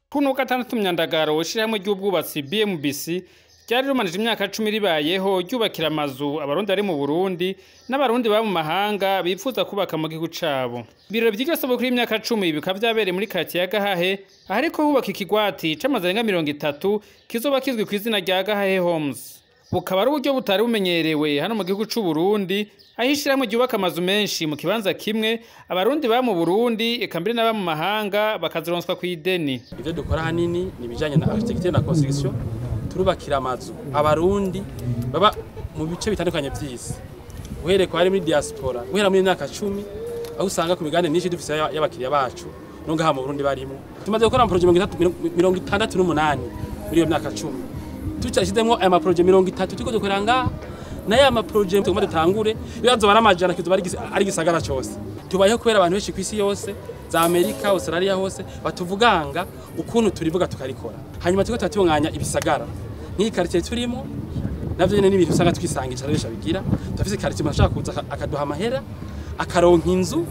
kuno gatandatu myandagaro ishirahamwe ry'ubwubatsi BMBC ryari rumanije imyaka cumi ribayeho ryubakira amazu abarundi bari mu Burundi n'abarundi baba mu mahanga bifuza kubaka mu gihugu cabo. Ibirori vy'iryo sabukuru y'imyaka cumi bikaba vyabereye muri katiye ya Gahahe ahariko hubaka ikigwati c'amazu arenga mirongo itatu kizoba kizwi kw'izina rya Gahahe Homes. Bukaba ari uburyo butari bumenyerewe hano mu gihugu c'u Burundi aho ishirahamwe ryubaka amazu menshi mu kibanza kimwe abarundi baba mu Burundi eka mbere n'aba mu mahanga bakazironswa kw'ideni. ivyo dukora hanini ni ibijanye na architecture na construction turubakira amazu abarundi baba mu bice bitandukanye vy'isi uhereye ko hari muri diaspora guhera muri myaka cumi aho usanga ku migabane myinshi dufise y'aba- y'abakiriya bacu no ngaha mu Burundi barimo tumaze gukora amaproje mirongo itatu- mirongo itandatu n'umunani muri iyo myaka cumi tucashizemwo aya maproje mirongo itatu turiko dukorera ngaha nayo aya maproje tugomba dutangure ibibazo bari amajana kizoba ari igis- ari igisagara cose tubayeho kubera abantu benshi kw'isi yose za Amerika Australia hose batuvuganga ukuntu turivuga tukarikora hanyuma turiko turatunganya ibisagara nk'iyi quartier turimo navyo nyene n'ibintu usanga twisangisha benshi bigira turafise quartier umuntu ashaka kuza aka- akaduha amahera akaronka inzu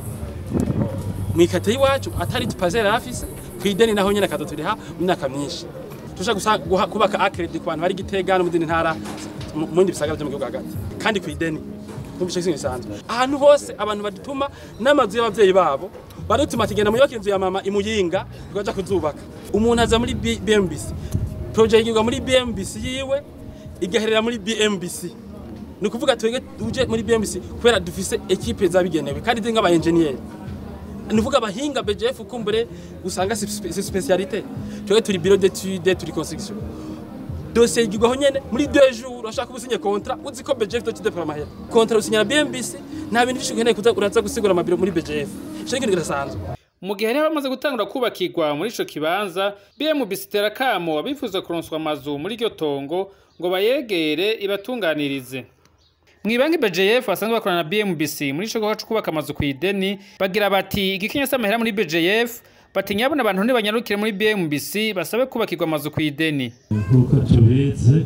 mwikate iwacu atari tupazera afise kwideni naho nyene akazoturiha mu myaka myinshi tusha gusa guha- kubaka acredit ku bantu bari gitega no mu zindi ntara mu mu bindi bisagara vyo mu gihugu hagati kandi kwideni numvise ikintu gisanzwe ahantu hose abantu badutuma n'amazu y'abavyeyi babo badutuma tugenda muyubaka inzu ya mama imuyinga tukaja kuzubaka umuntu aza muri B- BMBC projet yigirwa muri BMBC yiwe igaherera muri BMBC ni ukuvuga twebwe uje muri BMBC kubera dufise ekipe zabigenewe kandi ziri nk'aba engineer nuvuga abahinga BGF kumbure usanga si spe- si specialité twebwe turi bureau d'étude turi construction dossier yigirwaho nyene muri deux jours urashaka ubusinye contrat uzi ko BGF doci pour amahera contrat usinyana BMBC nta bintu byinshi ukeneye kuza uraza gusigura amabiro muri BGF ico ni ikintu kidasanzwe Mu gihe rero bamaze gutangura kubakirwa muri ico kibanza BMBC itera kamo abifuza kuronswa amazu muri iryo tongo ngo bayegere ibatunganirize. Mwibanki BJF basanzwe bakorana na BMBC muri ico gikorwa co kubaka amazu kw'ideni bagira bati igikinya s'amahera muri BJF bati nyabona abantu ntibanyarukire muri BMBC basabe kubakirwa amazu kw'ideni. nk'uko tubizi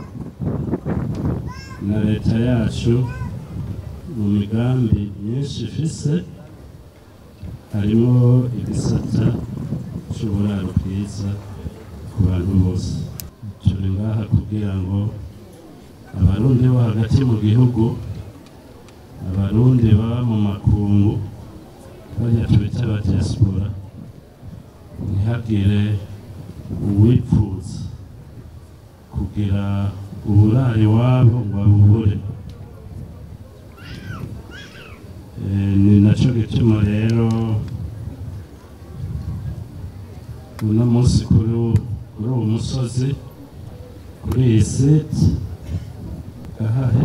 na leta yacu mu migambi myinshi ifise harimo igisata c'uburaro bwiza ku bantu bose turi ngaha kugira ngo abarundi bo hagati mu gihugu abarundi baba mu makungu barya tubita aba diaspora ntihagire uwipfuza kugira uburaro iwabo ngo abubure Eh, ni naco gituma rero uno munsi kuri uwu- kuri uwo musozi kuri iyi site gahahe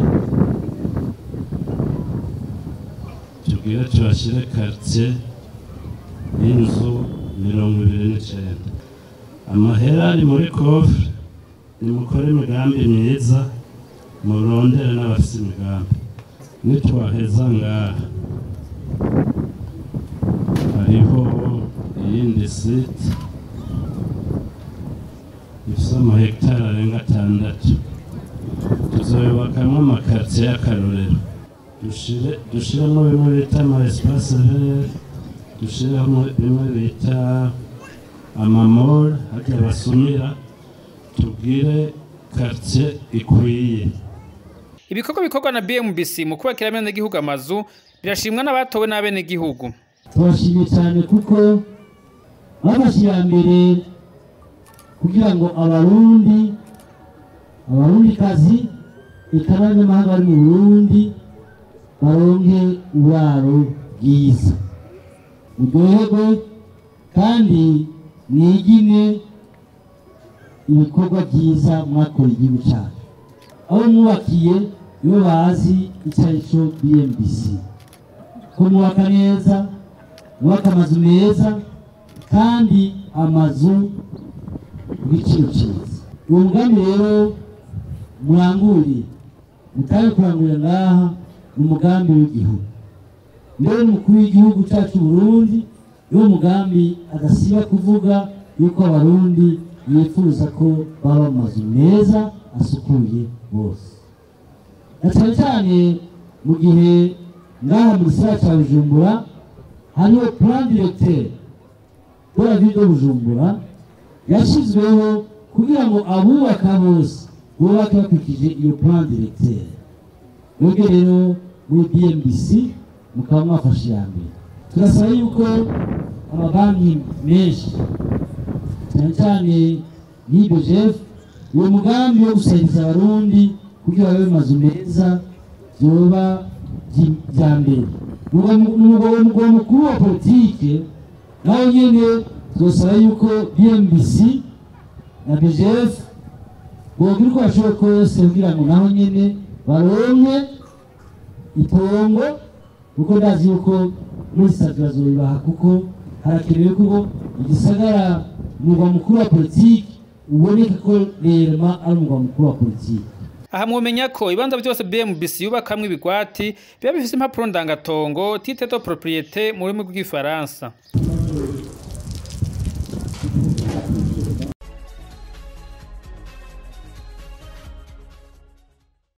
tubwire tuhashyire quartier y'inzu mirongo ibiri n'icenda amahera ari muri kofre nimukore imigambi myiza murondere n'abafite imigambi nitwaheza ngaha hariho iyindi site ifite amahegitari arenga atandatu tuzoyubakamo amakaritiye y'akarorero dushire dushiremo bimwe bita ama espace vert dushiremo bimwe bita amamora harya basumira tubwire quartier ikwiye Ibikorwa bikorwa na BMBC mu kubakira abenegihugu amazu birashimwa n'abatowe n'abenegihugu. turashimye cyane kuko babashyira mbere kugira ngo abarundi abarundikazi eka n'abanyamahanga bari mu burundi baronke uburaro bwiza muryoherwe kandi mwigine ibikorwa byiza mwakora igihugu cyacu aho mwubakiye iyo bazi icyo ari cyo BMBC ko mwubaka neza mwubaka amazu meza kandi amazu ku giciro cyiza uwo mugambi rero muranguriye mutabe kurangurira ngaha ni umugambi w'igihugu mbere n'umukuru w'igihugu cyacu Burundi niwo mugambi adasiba kuvuga yuko abarundi yifuza ko baba mu mazu meza asukuye bose na cyane cyane mu gihe ngaha mu gisagara cya bujumbura hariho plan directeur de la ville de bujumbura yashyizweho kugira ngo abubaka bose bubake bakurikije iyo plan directeur mwebwe rero muri bmbc mukaba mwafashe iya mbere turasaba yuko amabanki menshi cyane cyane nk'ibyo jeff uwo mugambi wo gusahiriza abarundi kugira babe mu mazu meza byoba bya mbere umugabo mukuru wa politike nawe nyine turasaba yuko bmbc na bgf bogira uko bashoboye kose kugira ngo naho nyine baronke itongo kuko ndazi yuko muri sitade bazobibaha kuko harakenewe ko igisagara umurwa mukuru wa politiki uboneka ko rema ari umurwa mukuru wa politiki aha mwomenya ko ibibanza byose BMBC yubakamwo ibigwati biba bifise impapuro ndangatongo titre de propriété mu rurimi rw'igifaransa